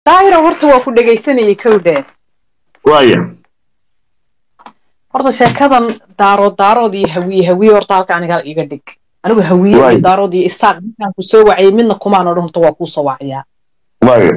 daahiro horta waa ku dhegaysanayay kowdhe waaya horta sheekadan daarood daarood iyo hawiye hawiye horta halka aniga iga dhig anigu hawiye iyo Waay. daarood iyo isaaq markaan ku soo wacayay midna kumaan odhan horta waa kuu soo wacayaa waaya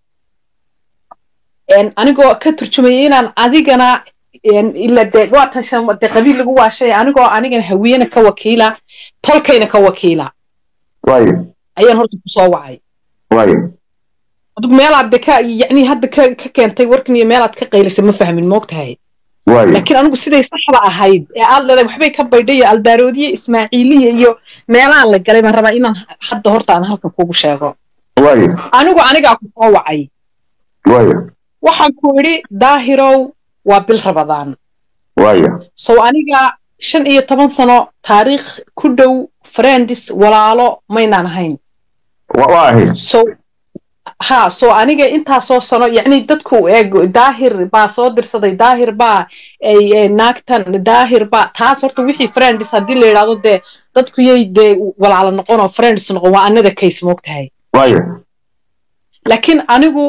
een anigoo ka turjumayay inaan adigana een ila de waa tashan de qabiil lagu waashay anigoo anigana hawiyena ka wakiila tolkayna ka wakiila waaya ayaan horta ku soo wacay waaya adigu meelaad de ka yacni hadda ka ka keentay warkan iyo meelaad ka qaylisay ma fahmin moogtahay waaya laakiin anigu siday saxda ahayd ee aad leedahay waxbay ka baydhay iyo aldaaroodiye ismaaciiliya iyo meelahan la galay baan rabaa inaan hadda horta aan halkan kugu sheego waaya anigu anigaa ku soo wacay waaya waxaan ku idhi daahirow waa bil rabadaan waaya sow aniga shan iyo toban sano taariikh ku dhow friends walaalo maynaan ahayn wa- waa ahayd so ha so aniga intaasoo sano yacni dadku eeg daahir baa soo dirsaday daahir baa ay ay naagtan daahir baa taas horta wixii friends haddii la yidhaahdo dee dadku yay dee walaalo noqon oo friends noqon waa another case moogtahay waaya laakiin anigu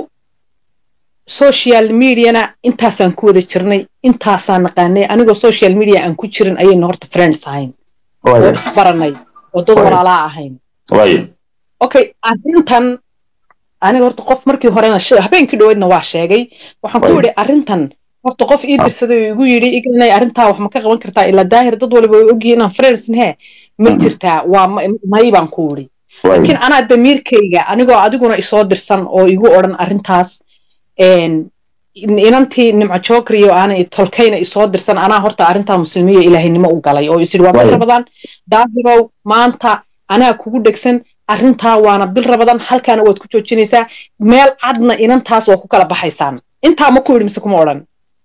social mediana intaasaan ku wada jirnay intaasaan naqaanay anigoo social media aan ku jirin ayayna horta friends ahayn oo waaya isbaranay oo dad Waay. walaalaa ahayn waaya okay arrintan aniga horta qof markii horena shi- habeenkii dhoweedna waa sheegay waxaan ku Waay. yidhi arrintan horta qof ii dirsaday oo igu yidhi ignay arrintaa wax ma ka qaban kartaa ilaa daahir dad waliba way ogyihiin inaan friends nahe ma Mhm. jirtaa waa ma- may baan ku yidhi laakiin waaya anaa damiirkayga anigoo adiguna isoo dirsan oo igu odhan arrintaas een, in- inantii nimco jookriyo aanay tolkayna isoo dirsan anaa horta arrintaa muslimiyo ilaahaynimo u galay oo isidhi waa bil Waay. rabadaan daahirow maanta anaa kugu dhegsan arrintaa waana bil rabadaan halkaana waad ku joojinaysaa meel cadna inantaas waa ku kala baxaysaan intaa ma ku yidhi mise kuma odhan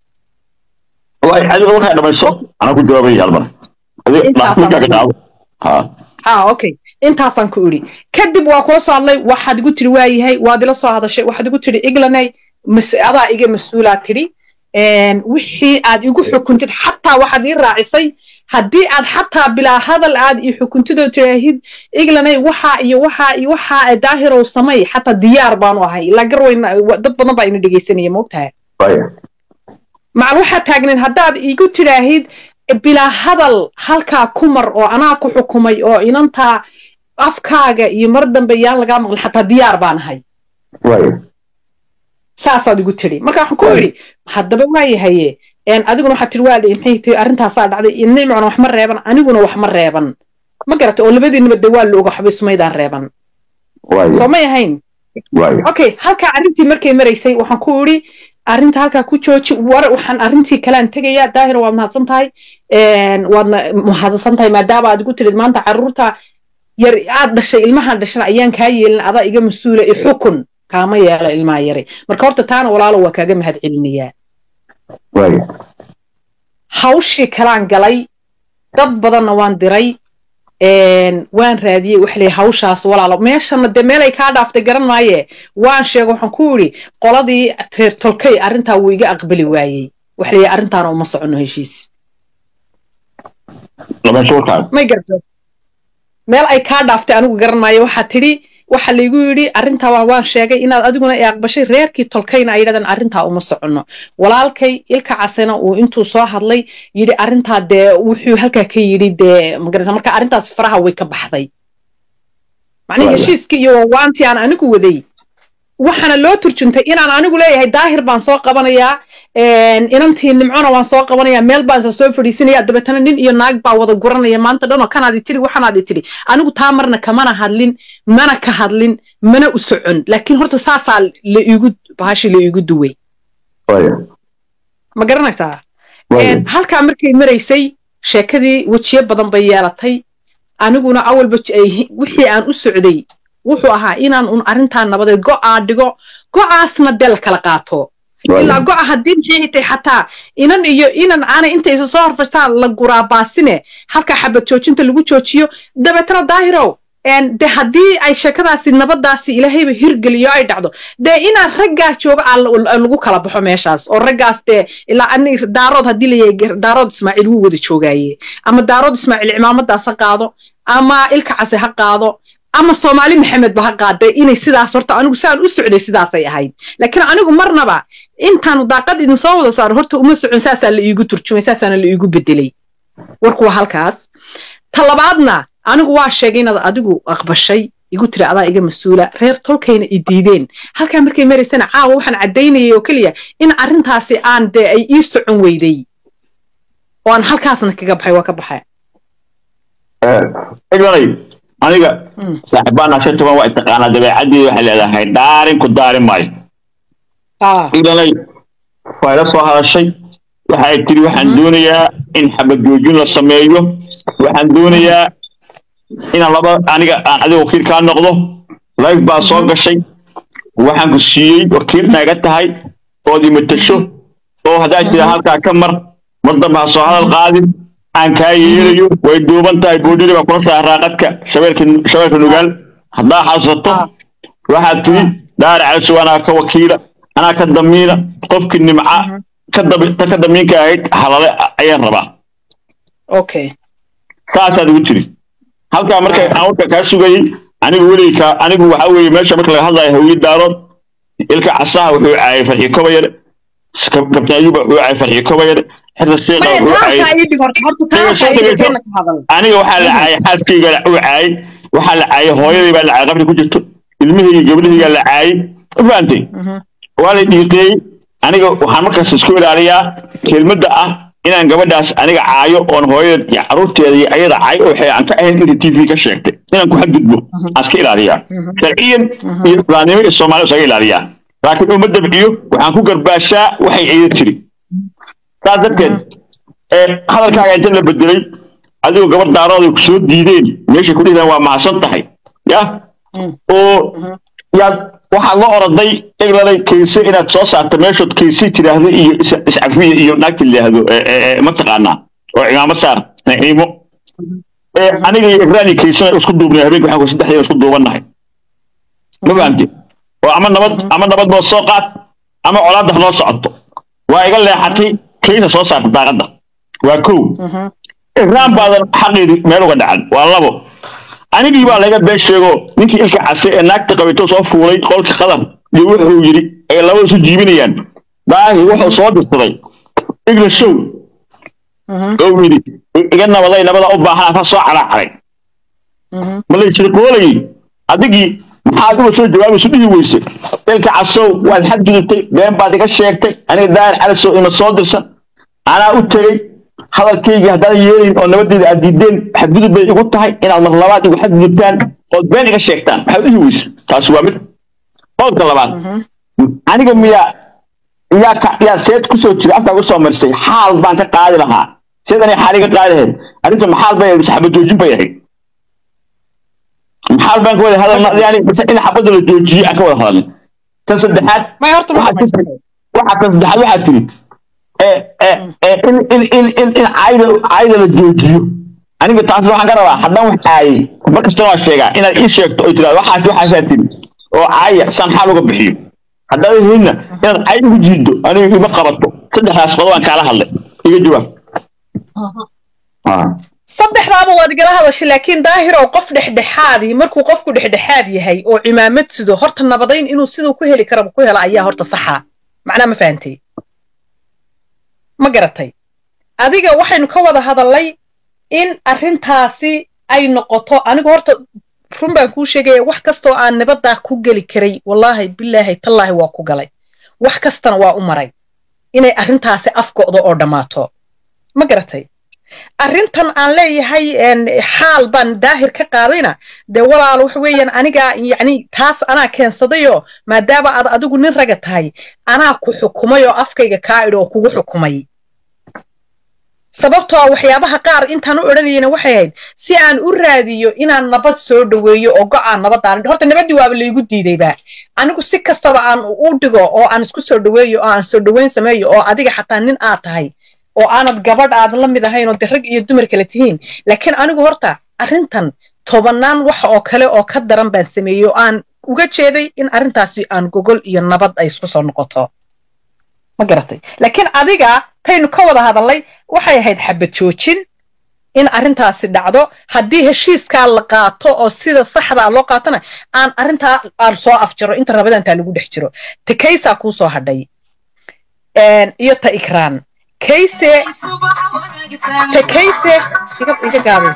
waaya adiga markaa dhamayso anaa ku jawaabay halmar adiga Intaas markaa ka aan- jawaabo ha ha okay intaasaan ku idhi kadib waa kula soo hadlay waxaad igu tiri waa yahay waad ila soo hadashay waxaad igu tiri iglanay mas- adaa iga mas-uulaa tidhi Een, wixii aad igu xukuntid xataa waxaad ii raacisay haddii aad xataa bilaa hadal aad ii xukuntidoo tiraahid iglanay waxaa iyo waxaa iyo waxaa ee daahirow samay xataa diyaar baanu ahay ilaa garweyna wa- dad badan baa ina dhegaysanaya moogtahay waaya macal waxaa taagneed haddaad igu tidhaahid bilaa hadal halkaa ku mar oo anaa ku xukumay oo inantaa afkaaga iyo mar dambe yaan lagaa maqlin xataa diyaar baan ahay waaya saasaad igu tidhi marka waxaan ku Waay. idhi haddaba waayahaye een, adiguna waxaad tidhi waa dhe maxay tihi arrintaasaa dhacday nimcuna wax ma reeban aniguna wax ma reeban ma garatay oo labadiinaba de waa la oga waxbay sumaydaan reeban soo waaya may ahayn waaya okay halkaa arrintii markay maraysay waxaan ku idhi arrinta halkaa ku jooji war waxaan arrintii kalaan tegayaa daahir waad mahadsan tahay een, waadna mahadsan tahay maadaama aad igu tirid maanta carruurta yar aad dhashay ilmahan dhashana ayaan kaa yeelin adaa iga mas-uula i xukun kaama yeelo ilmaha yari marka horta taana walaalo waa kaaga mahad celinayaa waaya hawshii kalaan galay dad badanna waan diray een, waan raadiyey wax lay hawshaas walaalo meeshana dee meelay kaa dhaaftay garan maaye waan sheego waxaan ku idhi qoladii reer tolkay arrintaa wuu iga aqbali waayey wax lay arrintaana uma soconno heshiis dhamayso warkaan may garto meel ay kaa dhaaftay anigu garan maayo waxaa tidhi waxa laygu yidhi arrintaa waa waan sheegay inaad adiguna i aqbashay reerkii tolkayna ay yidhahdeen arrintaa uma soconno walaalkay ilka casena uu intuu soo hadlay yidhi arrintaa dee wuxuu halkaa ka yidhi dee magarasa marka arrintaas faraha way ka baxday macnihi Wala. heshiiskii iyo waantii aan anigu waday waxaana loo turjuntay inaan anigu leeyahay daahir baan soo qabanayaa een, inantii nimcona waan soo qabanayaa meel baan isa soo fadhiisinaya dabeetana nin iyo naag baa wada guranaya maanta dhanoo kanaadi tiri waxanaadi tiri anigu taa marna kamana hadlin mana ka hadlin mana u socon laakiin horta saasaa la iigu bahashi la iigu duway waaya ma garanaysaa waaya Een, halkaa markay maraysay sheekadii wejiyo badan bay yeelatay aniguna awalba j- ay- wixii aan u socday wuxuu ahaa inaan un arrintaa nabadeed go'aa dhigo go'aasna dee la kala qaato ilaa waaya go'a haddii maxay tay xataa inan iyo inan aanay inta isa soo horfastaan la guraa baasine halkaa xabad joojinta lagu joojiyo dabeetana daahirow een, de haddii ay sheekadaasi nabadaasi ilaahayba hirgeliyo ay dhacdo dee inaan raggaa jooga aa la- lagu kala baxo meeshaas oo raggaas dee ilaa ani daarood haddii layahay daarood ismaaciil wuu wada joogaaye ama daarood ismaaciil cimaamadaas ha qaado ama ilka case ha qaado ama soomaali maxamed ba ha qaaday inay sidaas horta anigu saan u socday sidaasay ahayd laakiin anigu marnaba intaanu daaqad idin soo wada saaro horta uma socon saasaa la iigu turjumay saasaana la iigu bedelay warku waa halkaas ta labaadna anigu waa sheegay inaad adigu aqbashay igu tiri adaa iga mas-uula reer tolkayna i diideen halkaa markay maraysana caawa waxaan caddaynayay oo keliya in arrintaasi aan dee ay ii socon weyday oo aan halkaasna kaga baxay waa ka baxay eglanay aniga saaxibaana shan toban waa taqaanaa dabeecadii waxay leedahay dhaarin ku daarin maayo eglanay waa ila soo hadashay waxa ay tiri waxaan doonayaa in xabad joojin la sameeyo waxaan doonayaa inaan laba aniga aan adiga wakiil kaa noqdo life baa soo gashay waxaan ku siiyey wakiil naaga tahay ood imatasho oo haddaad tira halkaa ka mar mar dambe ha soo hadal qaadin aan kaa yeelayo way duuban tahay boodhiri baa kula saaraa qadka shabeelka shabeelka nugaal haddaa xasuusato waxaad tiri daari calisow anaa ka wakiila anaa ka damiina qofkii nimca ka ta ka damiinka ahayd halale ayaan rabaa okay saasaad igu tiri halkaa marka aan warka kaa sugayey anigu weligii kaa anigu waxaa weeye meesha marka laga hadlayo hawiyad daarood ilka casaha wuxuu caayay farxi kobayare kabtan ayuba wuxuu caayay farxi kobayare xirta sheekha wuxuu caayay aniga waxaa la caayay xaaskayga uu caayay waxaa la caayay hooyadii baa la caayay qabri ku jirto ilmihayga gabdhahayga la caayay ma fahantay waa la dhiiqeeyey aniga waxaan markaas isku ilaaliyaa kelmadda ah inaan gabadhaas aniga caayo oon hooyada iyo carruurteeda iyo ayada caayo oo waxay aan ka ahayn inta t v ka sheegtay inaan ku xadgudbo aan iska ilaaliyaa sharciyan iyo islaamnimo iyo soomaaliya isaga ilaaliyaa laakiin uma dabciyo waxaan ku garbaashaa waxay ciida tiri saas darteed hadalkaaga inta la bedelay adigoo gabar daarooday ku soo diideen meeshay ku dhihdaan waa mahadsan tahay ya oo yaad waxaad la oroday eglalay kayse inaad soo saarta meeshood kayse tidhaahdo iyo iscafiya iyo naagta layidhaahdo mataqaanaa oo cimaamad saar naciimo aniga iyo igraani kaysena isku duubnay habeenka waxaan ku saddexdeen isku duubannahay ma fahamte oo ama nabad ama nabad noo soo qaad ama colaadda noo socoto waa iga leexatay kaysa soo saarta daaqadda waa kow igraan baadan xaqeedii meel uga dhacan waa labo anigii baa laga been sheego ninkii ilka case ee naagta qabito soo fuulay qolka qadar iyo wuxuu yidhi ay labada isu jiibinayaan daahi wuxuu soo dirsaday igla show oo yidhi iga nabaday nabada u baahan ka soo calaacaray ma la isriqoolayay adigii maxaad uga soo jawaabaysu dhihi weyse ilka casow waad xadgudubtay been baad iga sheegtay aniga daahir calisow ima soo dirsan anaa u tegey hadalkaygii haddaadan yeelayn oo nabadeeda aad diideen xadgudub bay igu tahay inaad mar labaad igu xadgudubtaan ood been iga sheegtaan waxaad dhihi weyse taasi waa mid qodobka labaad aniga miyaa yaa ka yaa seed kusoo jira afkaa kusoo marsay xaal baan ka qaadi lahaa seed anay xaali ka qaadi lahayd arrinta maxaal bay ahayd xabad joojin bay ahayd maxaal baan ka wada hadalna yani in xabadda la joojiye aan ka wada hadalnay tan saddexaad waxaa tan saddexaad waxaa tiri in in in in in caayda caayda la joojiyo aniga taas waxaan ka rabaa haddaan wax caayay mar kastana waa sheegaa inaad ii sheegto oy tiraado waxaas waxaasaa tiri oo caaya saan xaal uga bixiyo haddaad helina inaad caay ugu jiido aniga ima qabato saddexdaas qodob aan kaala hadlay iga jawaab saddexdaaba waad igala hadashay laakiin daahiroo qof dhexdhexaadii markuu qofku dhexdhexaad yahay oo cimaamad sido horta nabadayn inuu siduu ku heli karaba ku hela ayaa horta saxa macnaa ma fahantay ma garatay adiga waxaynu ka wada hadallay in arrintaasi ay noqoto anigu horta run baan kuu sheegaya wax kastoo aan nabaddaa ku geli karay wallaahi bilaahi tallaahi waa ku galay wax kastana waa u maray inay arrintaasi afgo'do oo dhammaato ma garatay arrintan aan leeyahay xaal baan daahir ka qaadayna dee walaal waxa weeyaan anigaa yacni taas anaa keensadayoo maadaama aad adigu nin raga tahay anaa ku xukumay oo afkayga kaa idhi oo kugu xukumay sababtoo a waxyaabaha qaar intaan u odhanayana waxay ahayd si aan u raadiyo inaan nabad soo dhoweeyo oo go-aan nabadaan horta nabaddii waaba laygu diidayba anigu si kastaba aan u dhigo oo aan isku soo dhoweeyo oo aan soo dhoweyn sameeyo oo adiga xataa nin aad tahay oo aanad gabadh aadan la mid ahayn oo de rag iyo dumar kale tihiin laakiin anigu horta arrintan tobannaan wax oo kale oo ka daran baan sameeyey oo aan uga jeeday in arrintaasi aan gogol iyo nabad ay isku soo noqoto ma garatay laakiin adiga taynu ka wada hadallay waxay ahayd xabad joojin in arrintaasi dhacdo haddii heshiiskaa la qaato oo sida saxda loo qaatona aan arrintaa aan soo afjaro inta rabadantaa lagu dhex jiro ta kaysaa kuu soo hadhay iyo ta ikraan kayse ta kayse iga iga gaabay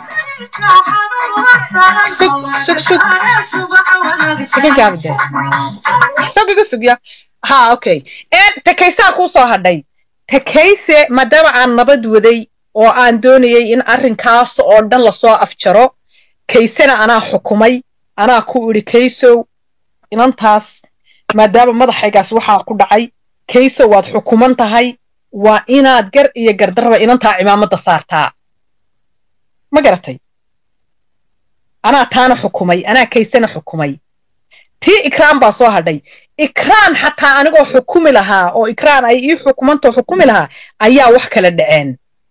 sug sug sug iga gaabi de sug iga sugya ha okay ta kaysaa kuu soo hadhay ta kayse maadaama aan nabad waday oo aan doonayay in arrinkaas oo dhan lasoo afjaro kaysena anaa xukumay anaa ku idhi kaysow inantaas maadaama madaxaygaas waxaa ku dhacay kaysow waad xukuman tahay waa inaad gar iyo gardarraba inantaa cimaamadda saartaa ma garatay anaa taana xukumay anaa kaysena xukumay tii ikraan baa soo hadhay ikraan xataa anigoo xukumi lahaa oo ikraan ay ii xukumantao xukumi lahaa ayaa wax kala dhaceen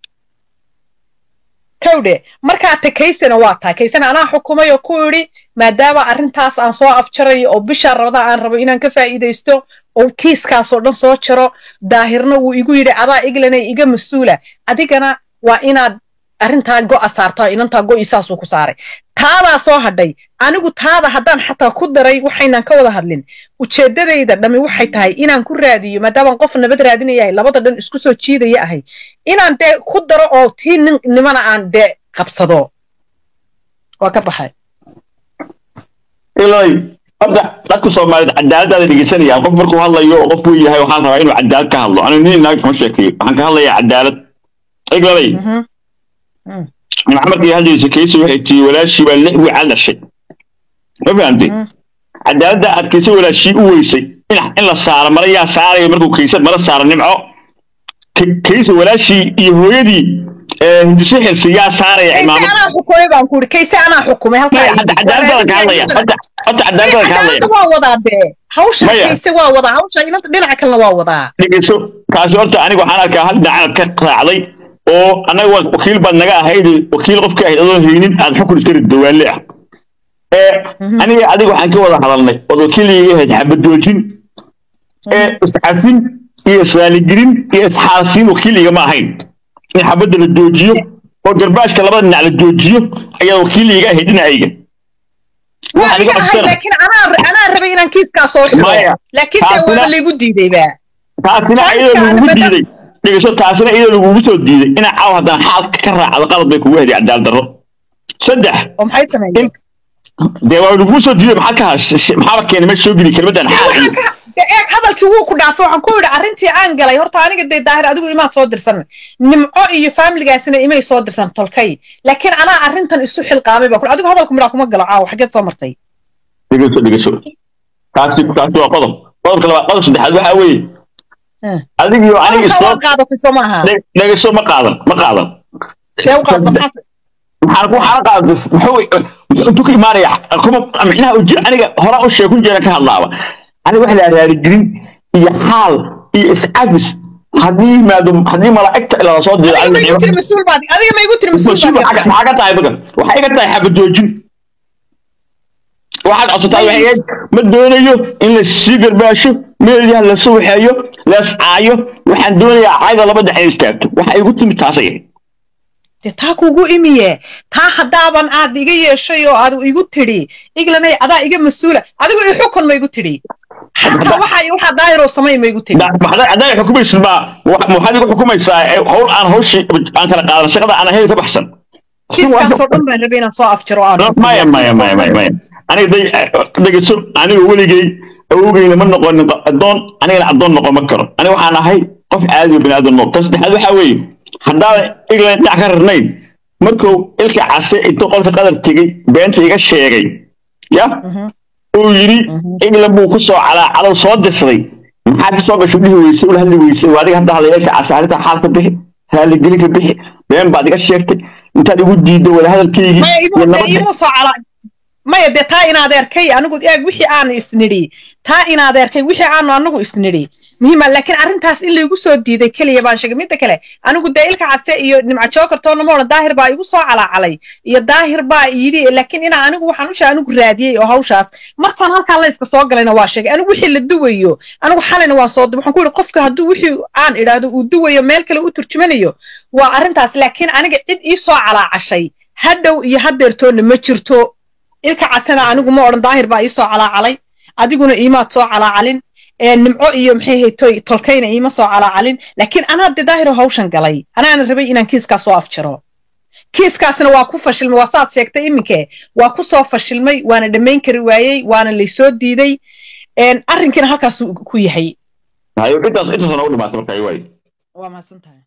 kawdhe markaa ta kaysena waa tahay kaysena anaa xukumay oo ku idhi maadaama arrintaas aan soo afjarayo oo bishaa rabada aan rabo inaan ka faa'iidaysto oo kiiskaasoo dhan soo jaro daahirna wuu igu yidhi adaa iglanay iga mas-uula adigana waa inaad arrintaa go'a saartaa inantaa go'i saasuu ku saaray taadaa soo hadhay anigu taada haddaan xataa ku daray waxaynan ka wada hadlin ujeeddadayda dhammi waxay tahay inaan ku raadiyo maadaamaan qof nabad raadinayahay labada dhan isku soo jiidaya ahay inaan dee ku daro oo tii nin nimana aan dee qabsado waa ka baxay iloy horta dadka soomaaliyed cadaaladaada dhegeysanayaan qof markuu hadlayo oo qof buu yahay waxaan rabaa inuu cadaalad ka hadlo anigu nin inaag kama sheekeeyo waxaan ka hadlayaa cadaalad iglabay maxamed iyo hadlaysa kaysa waxay tii walaashii baa lix wiica dhashay ma fahamtay cadaaladda aad kaysa walaashii u weysay in la saaro mara yaa saaraya markuu kaysa mara saaro nimco kaysa walaashii iyo hooyadii hindise xilsi yaa saaraya cimaamad anaa xukumay baan ku ihi kayse anaa xukumay cadaaladada ka hadlaya horta cadaaladada ka hadlaya waa wadaa dee hawsha Maya. kayse waa wadaa hawsha inanta dhinaca kalena waa wadaa dhegeyso kaasi horta aniga waxaan arkaa hal dhinacaad ka raacday oo annaga waa wakiil baad naga ahayd wakiil qofka ahayd adoon haynin aad xukun iska rid dawaale ah ee aniga adiga waxaan ka wada hadalnay ood wakiiliga ahayd xabadoojin ee iscafin iyo israaligelin iyo isxaarsiin wakiiliga ma ahayn in xabadda la joojiyo oo garbaashka labada dhinac la joojiyo ayaa wakiiliga ahayd dhinacayga waa Waxaan iga iga ahay codsanay. laakiin anaa anaa rabay inaan kiiskaa soo xiro Maya. laakiin dee Taasina- waaba laygu diidayba taasina Taas iyadoo kaan lagugu madam- diiday dhegeyso taasina iyadoo lagugu soo diiday inaa caaw haddaan xaalka ka raacdo qalad bay kugu hediy cadaal darro saddex oo maxay sameeyeen dee waa lagugu soo diiday maxaa ka hash maxaaba keenay meesha soo geli kelmaddan xaal waxaan iyo ka dee eeg hadalkii wuu ku dhaafay waxaan ku yidhi arrintii aan galay horta aniga dee daahir adigu imaad soo dirsan nimco iyo faamiligaasina imay soo dirsan tolkay laakiin anaa arrintan isu xilqaamay baa ku adigu hadalku midhaa kuma galo caawa xageed soo martay dhegeyso dhegeyso taasi taasi waa qodob qodobka labaad qodob saddexaad waxaa weeye Hmm. adigiyo aniga Qodobkaa isoo waa qaadatay soo maaha dhe- dhegeyso ma qaadan ma qaadan see u qaadata maxaa maxaan ku xaala qaadatay muxuu intuu ka imaanaya kuma micnaha uji aniga horaa u sheekun jeera ka hadlaaba aniga wax la raaligelin iyo xaal iyo iscafis haddii yimaado haddii malaa'igta ilaa soo diro adiga ma igu tiri mas-uul baad adiga ma igu tiri mas-uul mas-uul baad maxaa ka tahay marka waxay iga tahay xabadoojin waxaad codsataa waxay ahayd ma doonayo in la sii garbaasho meelyaha la suuxeeyo la iscaayo waxaan doonayaa cayda laba dhex in istaagto waxa igu timid taasay ahayd dee taa kugu imiye taa haddaaban aad iga yeeshay oo aad igu tidhi iglanay adaa iga mas-uula adigu i xukun ma igu tidhi xataa waxa waxaa daahiroo samay ma igu tidhi hadday xukumaysid ma waxaad igu xukumaysaa ee hawl aan hawshii aan kala qaadan shaqada aan ahayn ka baxsan kiiskaasoo dhan baan rabay inaan soo afjaro oo aan xukumo. maya maya maya maya maya aniga day dhegeyso aniga weligay awogeyna ma noqonin addoon anigana addoon noqon ma karo aniga waxaan ahay qof caadi oo biniaadan nool tan saddexaad waxaa weeye haddaadan england dhinac ka rarnayn markuu ilka case intuu qolka qadar tegey beenta iga sheegay ya Mhm. uu yidhi england buu ku soo calaacalow soo dirsaday maxaa ka soo gasho dhihi weyse ula hadli weyse waa adiga hadda hadlay ilka case arrinta xaal ka bixi raalligeli ka bixi been baad iga sheegtay intaad igu diiddo wada hadalkeygii maya iyo imu dee nabadda imu soo cala maya dee taa in adeerkay anigu eeg wixii aanu isnidhi taa in adeerkay wixii aanu anagu isnidhi muhiima laakiin arrintaas in laygu soo diiday keliya baan sheegay midda kale anigu dee ilka case iyo nimca jokertoona ma odhan daahir baa igu soo calaacalay iyo daahir baa yidhi laakiin inaa anigu waxaan ushaa anigu raadiyey oo hawshaas markaan halkaa layfka soo galayna waa sheegay anigu wixii la duwayo anigu xalayna waan soo waxaan ku yidhi qofka hadduu wixii aan idhaahdo uu duwayo meel kale u turjumanayo waa arrintaas laakiin aniga cid ii soo calaacashay hadhow iyo haddeertoonna ma jirto ilka casena anigu ma odhan daahir baa ii soo calaacalay adiguna iimaad soo calaacalin nimco iyo maxay haytoy tolkayna iima soo calaacalin laakiin anaa dee daahiro hawshan galay anaana rabay inaan kiiskaa soo afjaro kiiskaasna waa ku fashilmay waa saad sheegtay iminke waa ku soo fashilmay waana dhammayn kari waayey waana laysoo diiday arrinkiina halkaasuu ku yahay intaas intaasna u dhimaatay marka ay waay waa mahadsan tahay